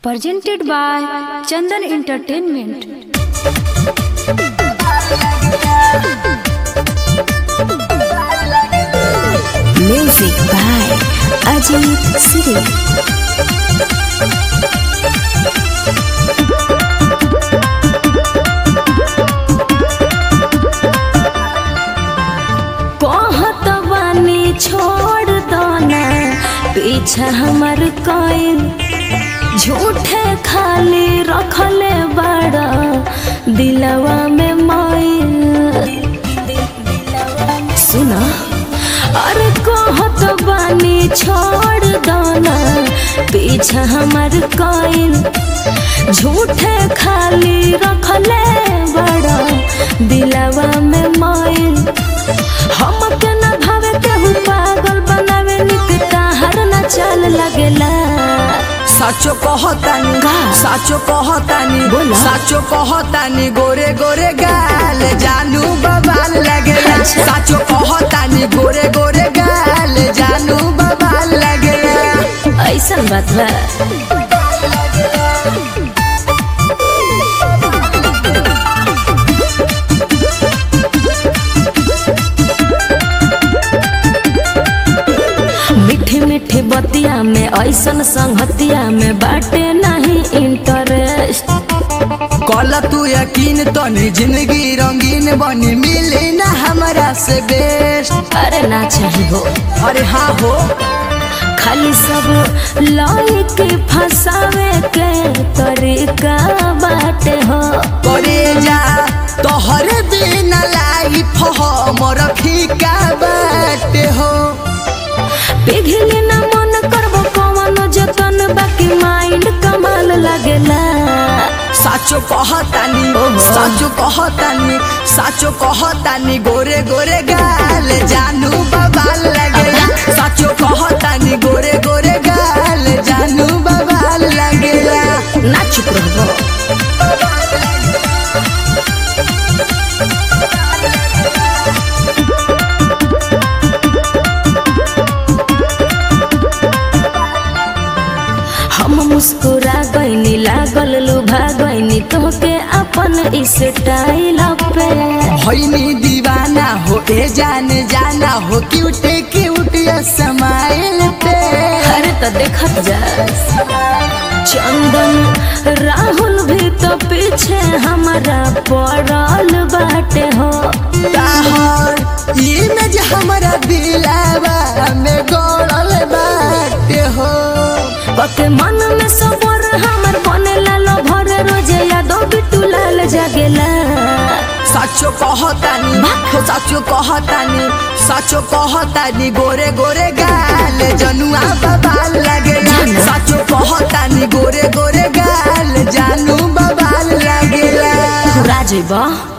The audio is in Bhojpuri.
presented by Chandan Entertainment. Music by Ajit Siri. कहत बानी छोड़ दो ना पीछा हमर कोई झूठे खाली रखले बड़ा दिलवा में माइल सुना अरे कहत बानी छोड़ दो ना पीछा हमर कोई झूठे खाली रखले बड़ा दिलवा में माइल हमके न भावे केहू पागल बनावे निक ताहर न चल लगेला साचो कहतानी का? साचो कहतानी बोला। साचो कहतानी गोरे गोरे गाल जानू बबाल लगेला अच्छा। साचो कहतानी गोरे गोरे गाल जानू बबाल लगेला ऐसन बात बा मीठी मीठी बतिया में ऐसन संगतिया में बाटे नहीं इंटरेस्ट कल तू यकीन तनी जिंदगी रंगीन बनी मिली ना हमरा से बेस्ट अरे ना चाहिए हो अरे हाँ हो खाली सब लाई के फंसावे के तरीका बाटे हो करे जा तोहरे बिना लाइफ हमर फीका बाटे हो पिघले ना मन करबो कवनो जतन बाकी माइंड कमाल लगेला साचो कहतानी ओहो। साचो कहतानी साचो कहतानी गोरे गोरे गाल जानू बबाल लगेला साचो कहतानी गोरे गोरे गाल जानू बबाल लगेला ना चुप रहबो हम मुस्कुरा गईनी लागल लुभा गईनी तोहके अपन स्टाइल पे होइनी दीवाना हो ए जाने जाना हो क्यूट क्यूट समाइल पे अरे तो देखत जा चंदन राहुल भी तो पीछे हमारा पड़ल बाटे हो ताहर इमेज हमरा दिलावा में गड़ल बाटे हो पके मन में सबर हमर बनेला लो भरे रोजे यादो बिटू लाल जागेला साचो कहतानी हो साचो कहतानी साचो कहतानी गोरे गोरे गाल जनुआ बबाल लगेला जाना। साचो कहतानी गोरे गोरे गाल जानू बबाल लगेला राजेबा